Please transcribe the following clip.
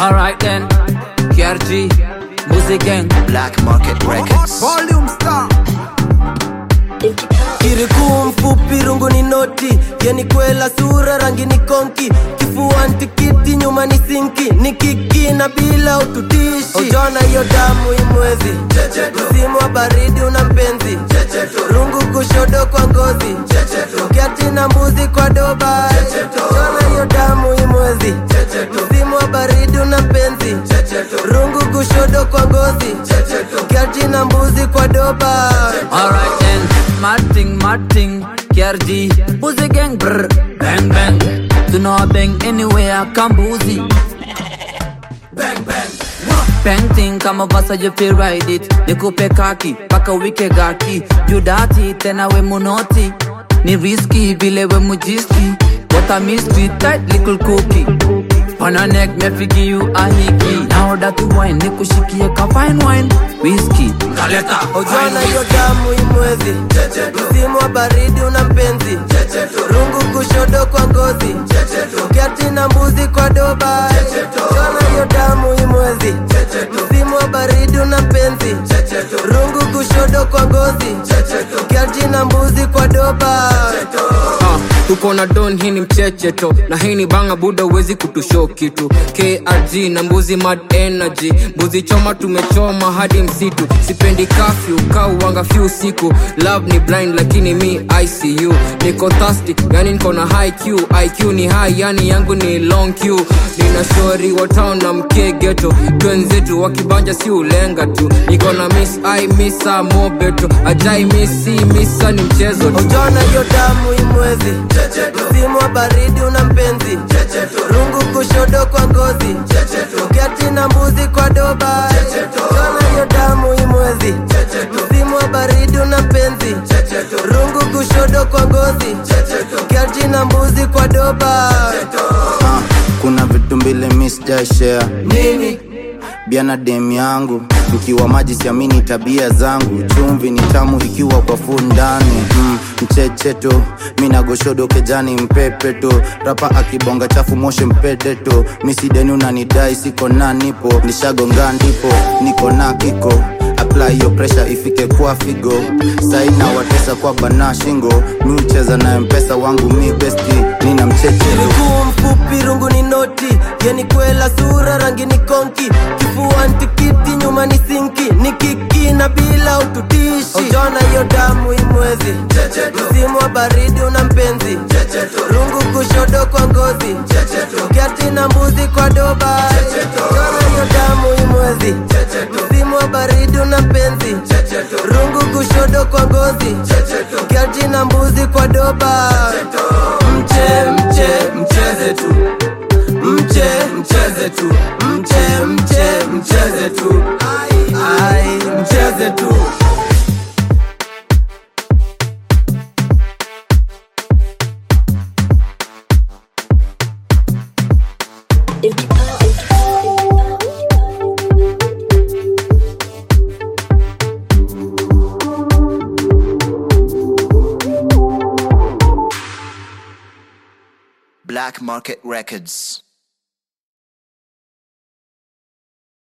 Alright then, KRG, Music Gang. Black Market Records. Volume star. kirikuu mfupi rungu ni noti yeni kwela sura rangi ni konki kifuani tikiti nyuma ni sinki ni kiki na bila ututishi ujona hiyo damu imwezi msimu wa baridi una mpenzi rungu kushodo kwa ngozi kiati na mbuzi kwa doba ujona hiyo damu imwezi msimu wa baridi una mpenzi rungu kushodo kwa ngozi kiati na mbuzi kwa doba Alright then, Martin, Martin, KRG, Music Gang. Brr, bang bang. To know I bang anywhere, Kambuzi. Bang thing kama vasa you feel ride it nikupe kaki paka wike gaki judati tena we munoti ni riski vile we mujiski what a mystery tight little cookie on a neck me figi you a hiki now that you wine nikushikie ka fine wine whiskey kaleta ujona hiyo damu imwezi msimu wa baridi una mpenzi rungu kushodo kwa ngozi kiati na mbuzi kwa doba ujona hiyo damu imwezi msimu wa baridi una mpenzi rungu kushodo kwa ngozi kiati na mbuzi kwa doba Ah, tuko na don hii ni mchecheto na hii ni banga buda uwezi kutusho kitu krg na mbuzi mad energy mbuzi choma tumechoma hadi msitu sipendi kafyu kauwanga fyu siku love ni blind lakini mi icu niko thirsty yani niko na high q iq ni high yani yangu ni long q nina shori wa town na mkegeto twenzetu wakibanja si ulenga tu niko na miss i misa mobeto ajai misi misa ni mchezo tu ujona hiyo damu imwezi msimu wa baridi una mpenzi rungu kushodo kwa ngozi kiati na mbuzi kwa doba ujona hiyo damu imwezi msimu wa baridi una mpenzi rungu kushodo kwa ngozi kiati na mbuzi kwa doba Ah, kuna vitu mbili mi sijaishare nini biana dem yangu mkiwa maji siamini tabia zangu chumvi ni tamu ikiwa kwa fu ndani mm, mchecheto minagoshodo kejani mpepeto rapa akibonga chafu moshe mpedeto misideni unanidai siko na nipo nishagonga ndipo niko na kiko apply yo pressure ifike kwa figo saina watesa kwa bana shingo mi ucheza na mpesa wangu mi besti nina mchecheto miguu mfupi rungu ni noti yeni kwela sura rangi ni konki kifuani tikiti nyuma ni sinki ni kiki na bila ututishi ujona hiyo damu imwezi msimu wa baridi una mpenzi rungu kushodo kwa ngozi kiati na mbuzi kwa doba ujona hiyo damu imwezi msimu wa baridi una mpenzi rungu kushodo kwa ngozi kiati na mbuzi kwa doba mche mche mcheze tu mche mcheze tu mche mche mcheze tu ai mcheze tu Black Market Records.